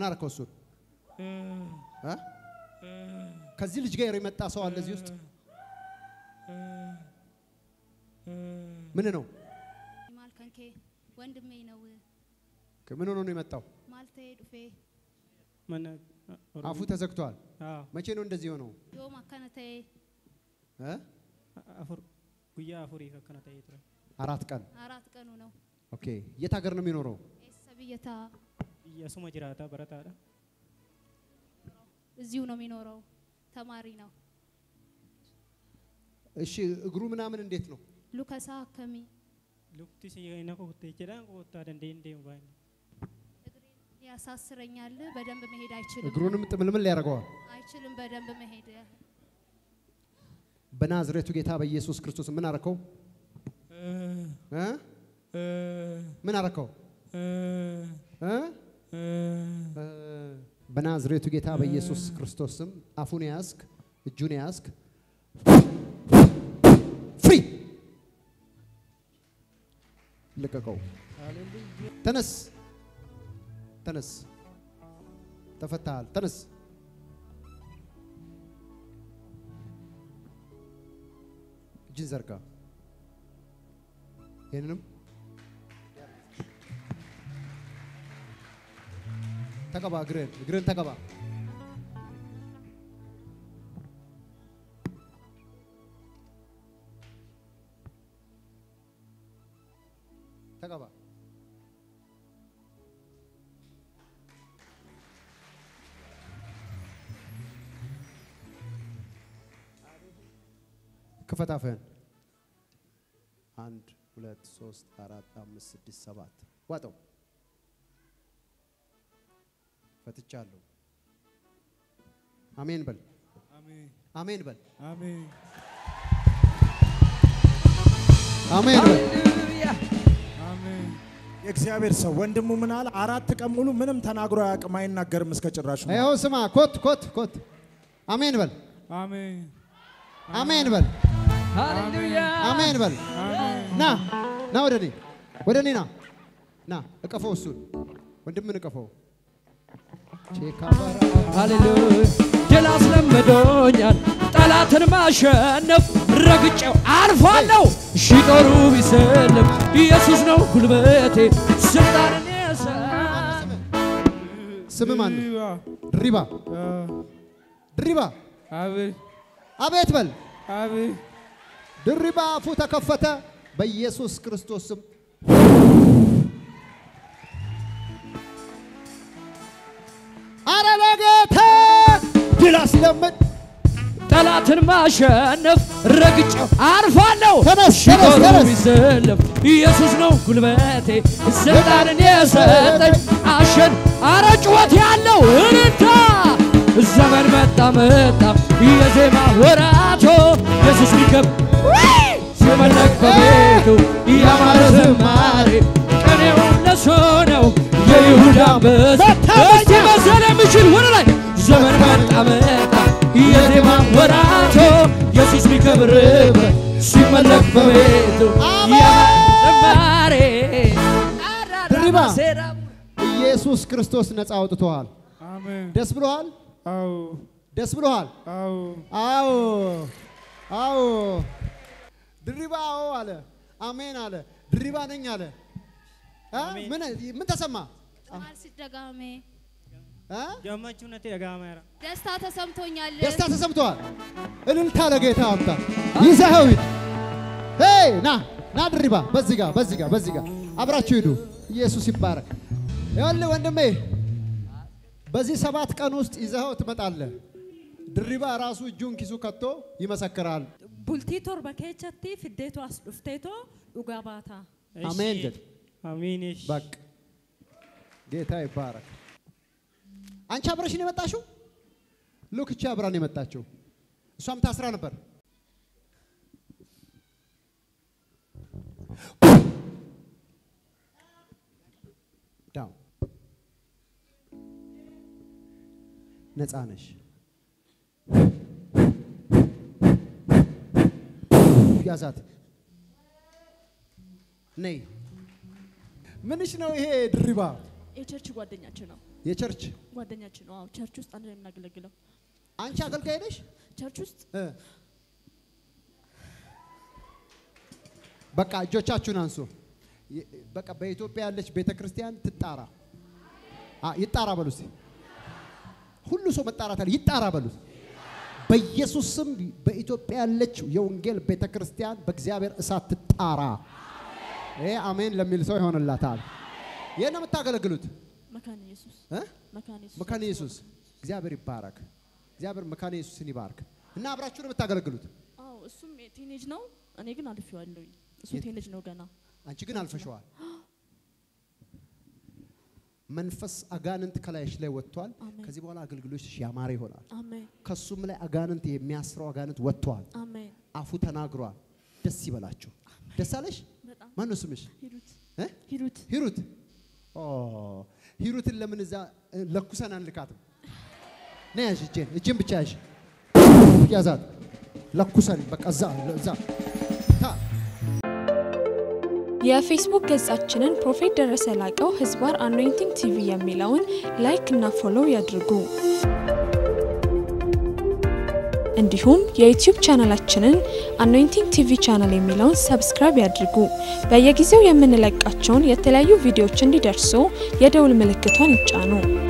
ምን አደረከው? እሱን እ? ከዚህ ልጅ ጋር የመጣ ሰው አለ እዚህ ውስጥ ምን ነው? ማልከንኬ ወንድሜ ነው ምን ሆኖ ነው የመጣው? ማልቴ ዱፌ mana አፉ ተዘግቷል። haa መቼ ነው እንደዚህ የሆነው? ዮom akkana ta'e እ? afur guyyaa afuriif akkana ta'ee ture አራት ቀን አራት ቀኑ ነው ኦኬ። የት ሀገር ነው የሚኖረው? eessa biyya ta'a biyya asuma jiraata barataadha እዚሁ ነው የሚኖረው ተማሪ ነው እሺ እግሩ ምናምን እንዴት ነው? luka isaa akkamii lukti si na kutte jedhaan kuuttaa dandeenye deemu baay'ee እግሬን ያሳስረኛል በደንብ መሄድ አይችልም እግሩንም ጥምልምል ያደርገዋል። አይችልም በደንብ መሄድ በናዝሬቱ ጌታ በኢየሱስ ክርስቶስ ምን አረከው? እ? ምን አረከው? እ? እ፣ በናዝሬቱ ጌታ በኢየሱስ ክርስቶስ ስም አፉን ያዝክ፣ እጁን ያዝክ፣ ፍሪ ልቀቀው። ተነስ፣ ተነስ፣ ተፈታሃል። ተነስ። እጅን ዘርጋ። ይህንንም ተቀባ። እግርህን እግርህን ተቀባ። ተቀባ። ክፈት አፍህን። አንድ ሁለት ሶስት አራት አምስት ስድስት ሰባት ዋጠው። ፈትቻለሁ። አሜን በል። አሜን አሜን በል። አሜን አሜን በል። አሜን። የእግዚአብሔር ሰው ወንድሙ ምን አለ? አራት ቀን ሙሉ ምንም ተናግሮ አያውቅም፣ አይናገርም እስከ ጭራሹ። ይኸው ስማ፣ ኮት ኮት ኮት። አሜን በል። አሜን አሜን በል። ሃሌሉያ አሜን በል። ና ና፣ ወደ እኔ ወደ እኔ ና ና፣ እቀፈው፣ እሱን ወንድምን እቀፈው። ቼካባራ ሃሌሉያ ድል አስለምዶኛል ጠላትን ማሸነፍ ረግጬው አልፋለሁ ሺ ጦሩ ቢሰልም ኢየሱስ ነው ጉልበቴ ስልጣንን የሰ ስም ማን ነው? ድሪባ ድሪባ፣ አቤት አቤት በል። አቤት ድሪባ አፉ ተከፈተ በኢየሱስ ክርስቶስ ስም። አረ ለጌታ ድል አስለምድ። ጠላትን ማሸነፍ ረግጬው አልፋለሁ ተነስ፣ ሺ ተነስ፣ ጦሩ ተነስ። ቢሰልም ኢየሱስ ነው ጉልበቴ ስልጣንን የሰጠኝ አሸን አረ ጩኸት ያለው እልልታ ዘመን መጣ መጣ የዜማ ወራቶ ኢየሱስ ሊከብ ሲመለክ በቤቱ ያማረ ዝማሬ ቀኔው ለሱ ነው የይሁዳ አንበሳ እስቲ መሰል የሚችል ወደ ላይ ዘመን መጣ መጣ የዜማ ወራቶ ኢየሱስ ሊከብርበት ሲመለክ በቤቱ ያማረ ዝማሬ ድሪባ ኢየሱስ ክርስቶስ ነፃ አውጥቶሃል። አሜን። ደስ ብሎሃል? አዎ ደስ ብሎሃል? አዎ አዎ አዎ። ድሪባ አዎ አለ። አሜን አለ። ድሪባ ነኝ አለ። አ? ምን ምን ተሰማ? ማል ሲደጋሜ አ? gammachuun natti dhaga'ameera ደስታ ተሰምቶኛል ደስታ ተሰምተዋል። እልልታ ለጌታ አምጣ። ይዘኸው ሂድ። ሄይ ና ና ድሪባ፣ በዚህ ጋር በዚህ ጋር በዚህ ጋር አብራችሁ ሂዱ። ኢየሱስ ይባረክ። ይኸውልህ ወንድሜ በዚህ ሰባት ቀን ውስጥ ይዘኸው ትመጣለህ። ድሪባ ራሱ እጁን ኪሱ ከቶ ይመሰክራል። bultii torba keessatti fiddeetu as dhufteetoo dhugaa baata. አሜን ጀድ amiin በቃ ጌታ ይባረክ። አንቺ አብረሽን የመጣሽው ሉክ እቺ አብራን የመጣችው እሷም ታስራ ነበር። ዳው ነፃ ነሽ። ያዛት ነይ። ምንሽ ነው ይሄ ድሪባ? የቸርች ጓደኛችን ነው። የቸርች ጓደኛችን ነው። አዎ ቸርች ውስጥ አንድ ላይ የምናገለግለው አንቺ አገልጋይ ነሽ? ቸርች ውስጥ እ። በቃ እጆቻችሁን አንሱ። የ- በቃ በኢትዮጵያ ያለች ቤተ ክርስቲያን ትጣራ። አ ይጣራ በሉ እስቲ። ሁሉ ሰው መጣራት አለ። ይጣራ በሉት። በኢየሱስ ስም በኢትዮጵያ ያለች የወንጌል ቤተ ክርስቲያን በእግዚአብሔር እሳት ትጣራ። ይሄ አሜን ለሚል ሰው ይሆንላታል። ይሄን ነው የምታገለግሉት መካነ ኢየሱስ እ? መካነ ኢየሱስ መካነ ኢየሱስ እግዚአብሔር ይባረክ። እግዚአብሔር መካነ ኢየሱስን ይባርክ። እና አብራችሁ ነው የምታገለግሉት። አዎ እሱም ቲኔጅ ነው። እኔ ግን አልፌዋለሁኝ። እሱ የት- ቲኔጅ ነው ገና። አንቺ ግን አልፈሸዋል። መንፈስ አጋንንት ከላይሽ ላይ ወጥቷል። አሜን። ከዚህ በኋላ አገልግሎትሽ ያማረ ይሆናል። አሜን ከሱም ላይ አጋንንት የሚያስረው አጋንንት ወጥቷል። አሜን። አፉ ተናግሯል። ደስ ይበላችሁ። ደስ አለሽ? በጣም ማን ነው ስምሽ? ሂሩት እ? ሂሩት ሂሩት። ኦ ሂሩትን ለምን እዛ እ፣ ለኩሰን አንልካትም? ነይ ያዥ፣ እጄን እጄን ብቻ ያዥ፣ ያዛት። ለኩሰን በቃ እዛ እዛ ታ የፌስቡክ ገጻችንን ፕሮፌት ደረሰ ላቀው ህዝባር አኖይንቲንግ ቲቪ የሚለውን ላይክ እና ፎሎው ያድርጉ። እንዲሁም የዩቲዩብ ቻናላችንን አኖይንቲንግ ቲቪ ቻናል የሚለውን ሰብስክራይብ ያድርጉ። በየጊዜው የምንለቃቸውን የተለያዩ ቪዲዮዎች እንዲደርሱ የደውል ምልክቷን ይጫኑ።